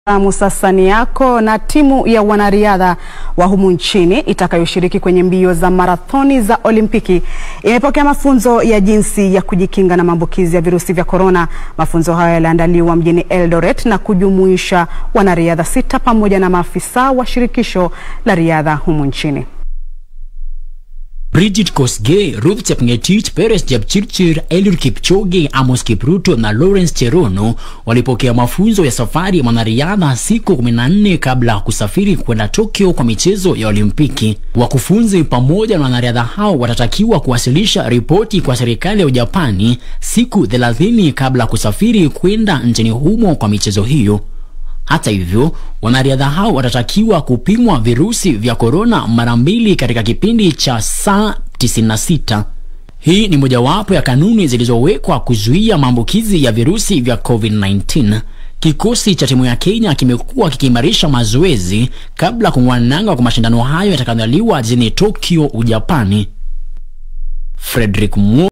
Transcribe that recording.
Amu sasa ni yako na timu ya wanariadha wa humu nchini itakayoshiriki kwenye mbio za marathoni za Olimpiki imepokea mafunzo ya jinsi ya kujikinga na maambukizi ya virusi vya korona. Mafunzo hayo yaliandaliwa mjini Eldoret na kujumuisha wanariadha sita pamoja na maafisa wa shirikisho la riadha humu nchini. Bridget Kosgei, Ruth Chepngetich, Peres Jepchirchir, Eliud Kipchoge, Amos Kipruto na Lawrence Cherono walipokea mafunzo ya safari ya mwanariadha siku 14 kabla ya kusafiri kwenda Tokyo kwa michezo ya Olimpiki. Wakufunzi pamoja na wanariadha hao watatakiwa kuwasilisha ripoti kwa serikali ya Ujapani siku 30 kabla ya kusafiri kwenda nchini humo kwa michezo hiyo. Hata hivyo, wanariadha hao watatakiwa kupimwa virusi vya korona mara mbili katika kipindi cha saa 96. Hii ni mojawapo ya kanuni zilizowekwa kuzuia maambukizi ya virusi vya COVID-19. Kikosi cha timu ya Kenya kimekuwa kikiimarisha mazoezi kabla ya kung'wananga kwa mashindano hayo yatakayoandaliwa jijini Tokyo, Ujapani. Frederick Mo